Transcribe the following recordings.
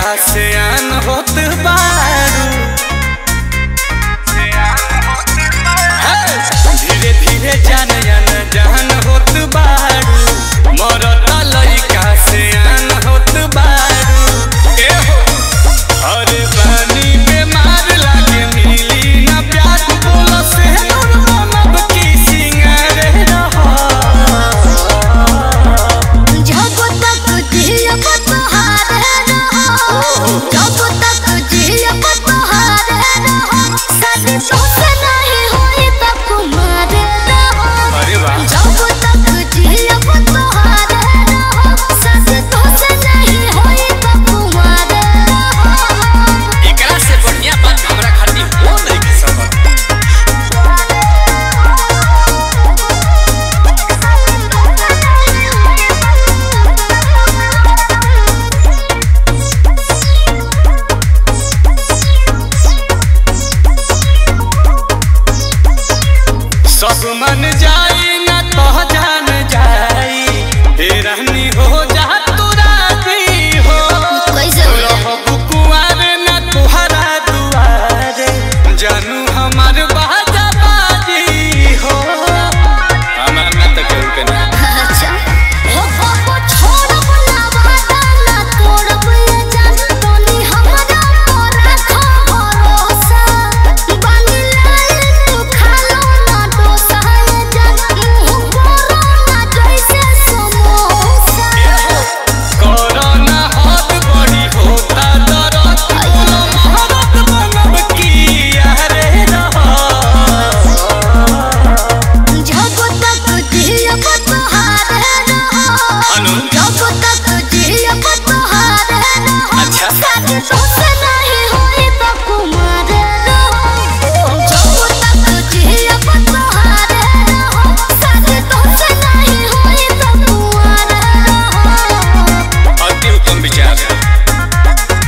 लइका से आन होत बारू हे, धीरे धीरे जान जान जान होत बारू मरता लइका से आन होत बारू ए हो अरे पानी बीमार लागे मिली ना प्यार बोलो से नूर मनब की सिंगारे रहा जब तक जियब तोहारे रहो जब तक जियब तोहारे रहो शादी तोसे नहीं होई त कुमारे रहो अरे वाह जब तक जियब तोहारे रहो शादी तोसे नहीं होई त कुमारे रहो एकरा से बढ़िया बात हमरा खातिर हो नहीं के सकत सब मन जाई ना तो जान जाई हे रहनी हो जा तू राजी हो कैसे हो जाए? रहबू कुंवर ना तुहरा दुआरे जानू हमार बाजा बाजी हो हमार ना तो केहू के ना अच्छा ओ बाबू छोड़ब ना वादा ना तोड़ब ये जान तोनी हमरा पर रखो भरोसा बानी लाल तू खालो ना डोसा ये जान मुंह बोरो ना जैसे समोसा कोरोना हाथ बड़ी होता दरद बोलो भारत बनब की यारे रहा जब तक जियब तोहारे रहो अनु जब तक जियब तोहारे रहो अच्छा। शादी तोसे नहीं होई त कुमारे रहो जब तक जियब तोहारे रहो शादी तोसे नहीं होई त कुमारे रहो अति उत्तम विचार है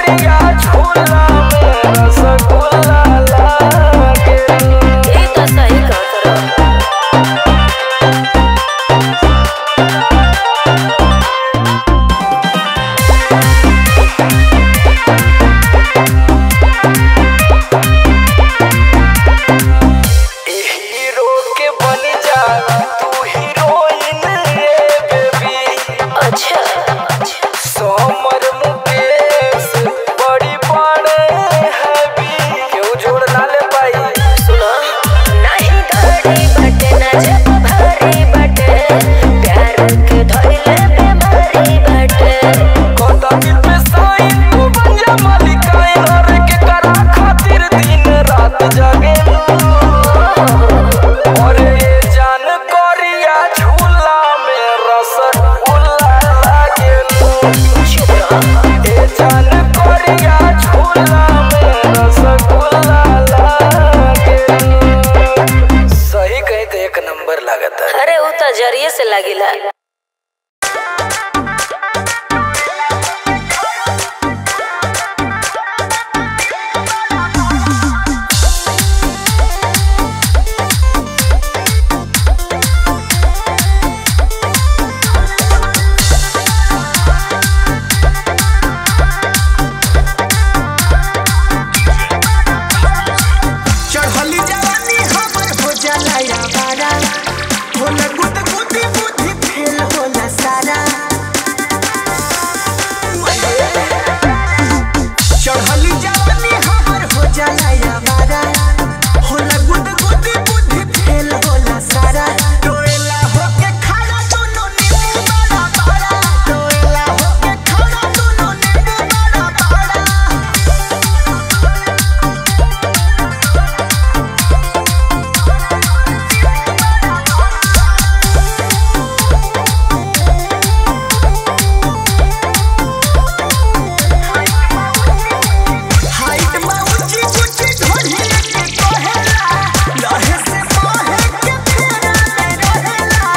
करिया झूला में रसगुल्ला लागे ई तो सही कहत रहो हीरो के बन जा तू हीरोइन रे बेबी अच्छा सोमर मुकेश बड़ी बड़े हैवी क्यों जोड़ ना ले पाई सुनो नहीं गाड़ी बटे ना जब भारी बटे प्यार के धइले बेमारी बटे कोता दिल पे साइन तू बन जा मालिकाइन और के करा खातिर दिन रात जागे और ये जान कोरिया झूला में रसगुल्ला लागे चुप रहो ए जान कोरिया झूला में रसगुल्ला लागे सही कही तो एक नंबर लागता है अरे उ तो जरिए से लागिला चढ़ली जवानी हमर हो जाला यावारा होला गुद गुदी बुद्धि फेल होला सारा चढ़ली जवानी हमर हो जाला यावारा होला गुद गुदी बुद्धि फेल होला सारा टोएला होके खड़ा दोनों नींबू बड़ा बड़ा टोएला होके खड़ा दोनों नींबू बड़ा बड़ा हाइट में ऊंची ऊंची ढोलिया के कहेला लहे से मोहे के फेरा में रहेला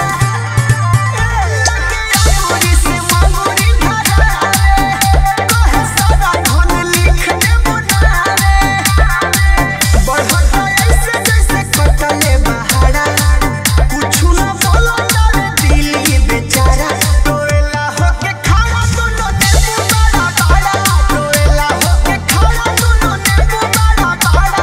अंगूरी से मंगूरी धरावे कहे सारा धन लिख दे बुनावे बढ़ता ऐसे जैसे कटले बहारा कुछु न बोलो तारे दिल ये बेचारा टोएला होके खड़ा दोनों नींबू बड़ा बड़ा टोएला होके खड़ा दोनों नींबू बड़ा बड़ा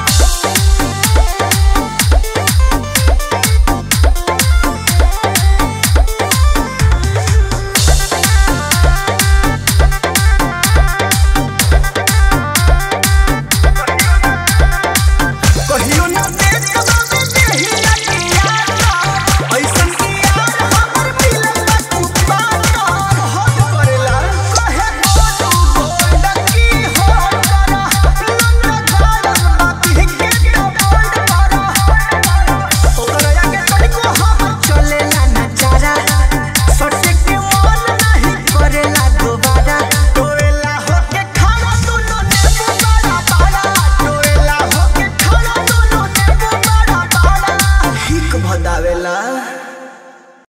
कहियो ना देख बाबे देहिया के यार ऐसन की यार हमर मिलल तू पाता हद करेला कहे तू गोल्ड की हो करा लंगा गाड़ा बाकी के तो बोल्ड करा ओकरा आगे तनिको हम चलेला ना चारा सटे के मन नहीं करेला दोबारा टोएला होके खड़ा दोनों नींबू बड़ा बड़ा टोएला होके खड़ा दोनों नींबू बड़ा बड़ा हिक भदावेला